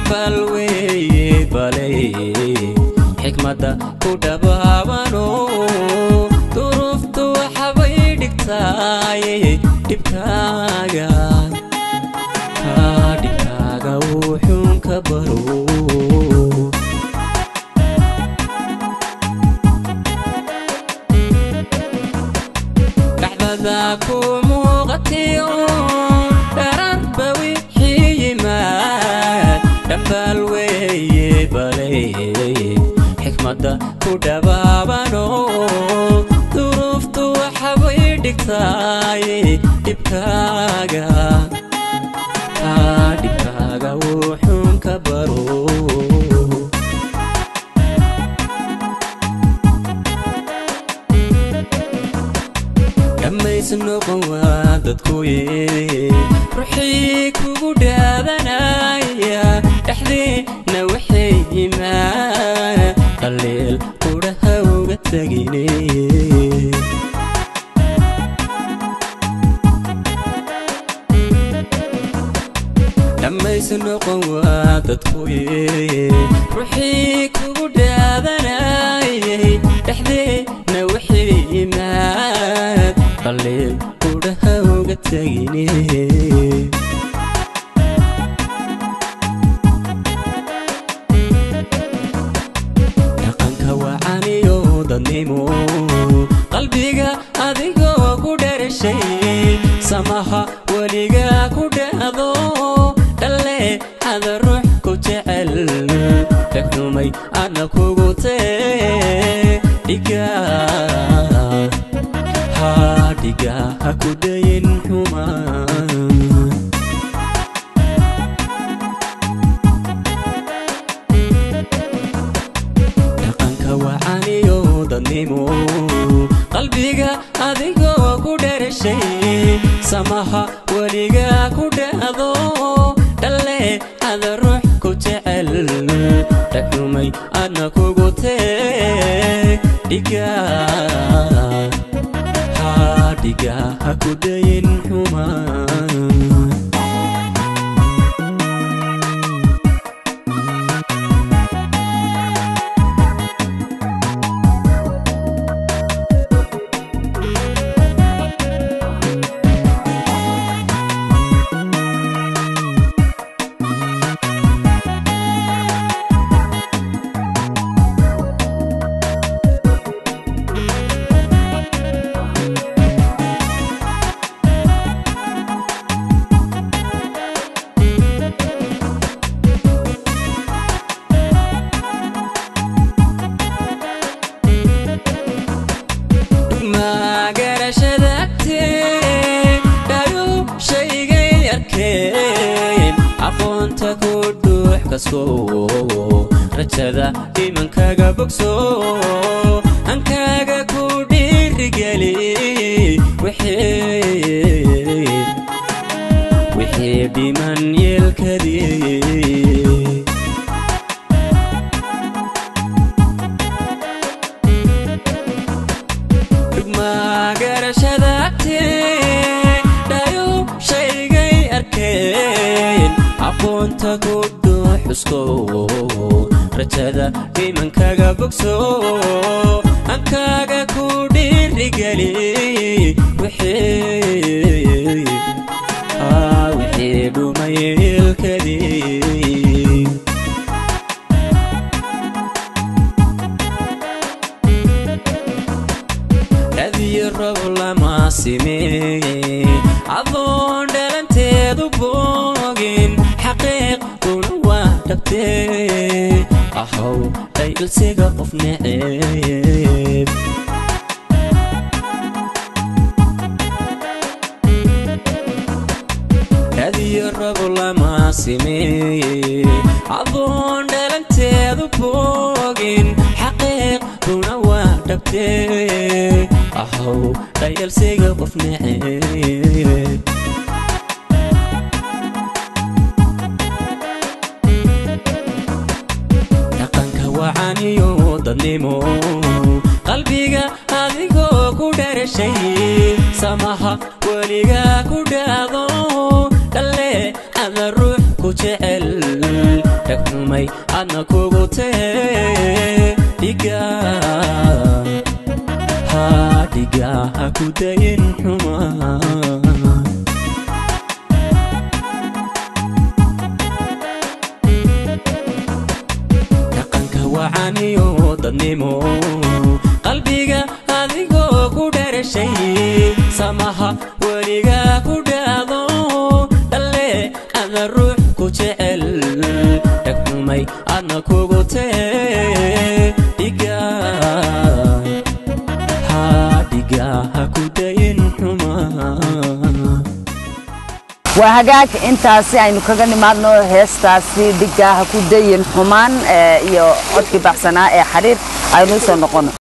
dhambal weeye balay xikmadda ku dhabaabano duruuftu waxbay dhigtaaye dhibkaaga haa dhibkaaga wuxuun ka baro dhacdada ku muuqatiyo dhararba wixii yimaad dhambal weeye balay xikmadda ku dhabaabano duruuftu waxbay dhigtaaye dhibkaaga haa dhibkaaga wuxuun ka baro dhammays noqon waa dadkuye ruuxii kugu dhaadanaya dhexdiina waxay yimaan qaliil qudhaha uga tegine dhammays noqon waa dadkuye ruuxii kugu dhaadanayay dhexdiina waxay yimaan qaliil qudhaha uga tegine dhaqanka wacaniyo dadnimo qalbiga adigoo ku dherashay samaha weliga ku dhahdo dhalle hada ruux ku jecel dhegxumay adna kugu tee dhiga haa dhiga ha ku dayin xumaan dhaqanka wacaniyo dadnimo qalbiga adigoo ku dherashay samaha weliga ku dhahdo dhalle hada ruux ku jecel dhagxumay adna kugu tee dhiga haa dhiga ha ku dayin xumaan magarashada agtee dhayu shaygay arkeen aqoonta ku dhuux kasko rajada dhimankaga bogso hankaaga ku dhiirigeli wixii wixii dhiman yeelkadii magarashada agtee dhayu shaygay arkeen aqoonta ku dhuuxusko rajada dhimankaga bogso hankaaga ku dhiirigeli wixii aa wixii dhumay ilkadii dhadiyo rob lama simee adoon dhalanteedu boogin xaqiiqduna waa dhabtee ahow dhaylsiga qof neceeb dhadiyo rob lama simee adoon dhalanteedu boogin xaqiiqduna waa dhabtee ahow dhayalsiga qof neceeb dhaqanka wacaniyo dadnimo qalbiga adigoo ku dharashay samaha weliga ku dhaado dhalle ada ruux ku jecel dhegxumay adna kugu tee dhiga haa dhiga ha ku dayin xumaa dhaqanka wacaniyo dadnimo qalbiga adigoo ku dherashay samaha weliga ku dhaado dhalle ada ruux ku jecel dhegxumay adna kugu tee dhiga haa dhiga ha ku dayin xumaa waa hagaag intaasi aynu kaga nimaadno heestaasi dhigaaha ku dayin xumaan iyo codkii baxsanaa ee xariir aynu usoo noqono